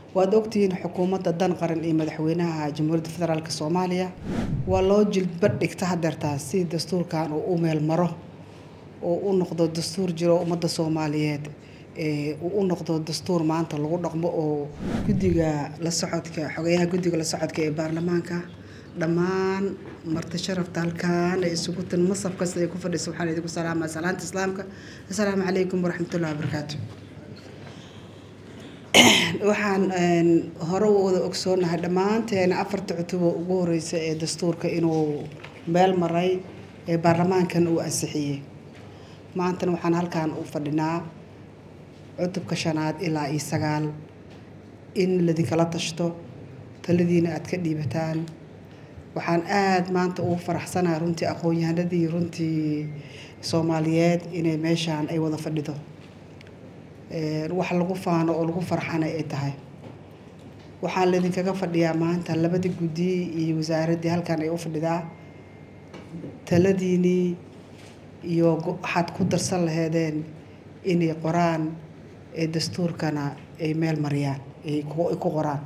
waad ogtihiin xukuumadda dan qaran iyo madaxweynaha jamhuuriyadda federaalk soomaaliya waa loo jilbad dhigta hadeertaa si dastuurkan uu u meel maro oo u noqdo dastuur jiro ummadda soomaaliyeed uu u noqdo dastuur maanta lagu dhaqmo oo guddiga la socodka xogayaha guddiga la socodka ee baarlamaanka dhammaan marti sharafta halkaan ay isugu tin masaf kasta ay ku fadhiso waxaan idinku salaamaa salaanta islaamka assalaamu calaykum waraxmatullahi wabarakaatu waxaan hore u wada ogsoonahay dhammaanteena afarta cutubo ugu horeysa ee dastuurka inuu meel maray ee baarlamaankan uu ansixiyey maantana waxaan halkaan u fadhinaa cutubka shanaad ilaa iyo sagaal in ladinkala tashto taladiina aad ka dhiibataan waxaan aada maanta ugu faraxsanahay runtii aqoon-yahanadii runtii soomaaliyeed inay meeshaan ay wada fadhido wax lagu faano oo lagu farxana ay tahay waxaan laydinkaga fadhiyaa maanta labadii guddi iyo wasaaraddii halkan ay u fadhidaa taladiinii iyo waxaad ku darsan laheedeen inay qoraan ee dastuurkana ay meel mariyaan ay ku qoraan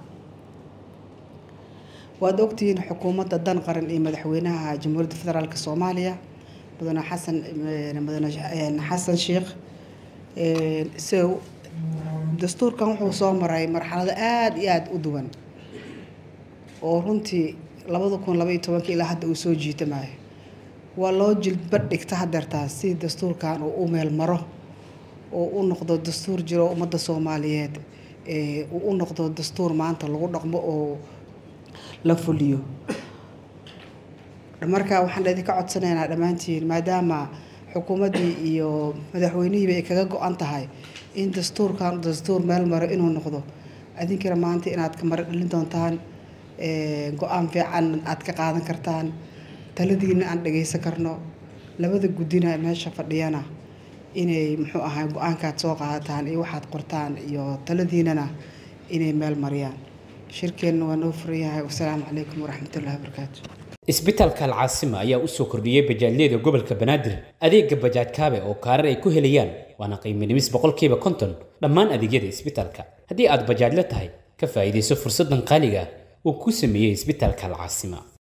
waad ogtihiin xukuumadda dan qaran iyo madaxweynaha jamhuuriyadda federaalk soomaaliya mudane xasan mudane xasan sheekh se dastuurkan wuxuu soo maray marxalado aada iyo aada u duwan oo runtii labada kun labaiyo tobanka ilaa hadda uu soo jiitamayo waa loo jilbad dhigta hadeertaa si dastuurkan uu u meel maro oo u noqdo dastuur jiro ummadda soomaaliyeed uu u noqdo dastuur maanta lagu dhaqmo oo la fuliyo marka waxaan idinka codsanaynaa dhammaantiin maadaama xukuumaddii iyo madaxweynihiiba ay kaga go-an tahay in dastuurkan dastuur meel maro inuu noqdo adinkana maanta inaad ka maro dhalin doontaan go-aan fiican aad ka qaadan kartaan taladiina aan dhagaysan karno labada guddina meesha fadhiyana inay muxuu ahay go-aankaad soo qaadataan iyo waxaad qortaan iyo taladiinana inay meel mariyaan shirkeenna waa noo furan yahay wasalaamu calaykum waraxmatullahi wabarakaatu isbitaalka alcaasima ayaa u soo kordhiyey bajaajyada gobolka banaadir adeega bajaaj kaabe oo kaarar ay ku helayaan waana qiiminimis boqolkiiba konton dhammaan adeegyada isbitaalka haddii aad bajaajla tahay ka faa'iidayso fursaddan qaaliga ah uu ku sameeyey isbitaalka alcaasima